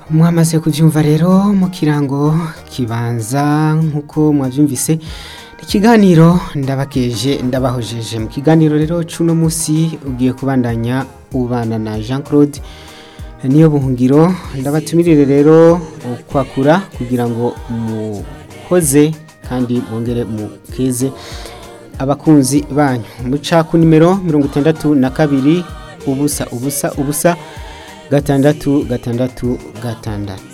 mwamaze kubyumva rero mu kirango kibanza nk'uko mwabyumvise ikiganiro ndabakeje ndabahojeje mu kiganiro rero cy'uno munsi ugiye kubandanya ubana na jean claude niyo buhungiro ndabatumirire rero kwakura kugira ngo muhoze kandi mwongere mukeze abakunzi banyu muca ku nimero mirongo itandatu na kabiri ubusa ubusa ubusa gatandatu gatandatu gatandatu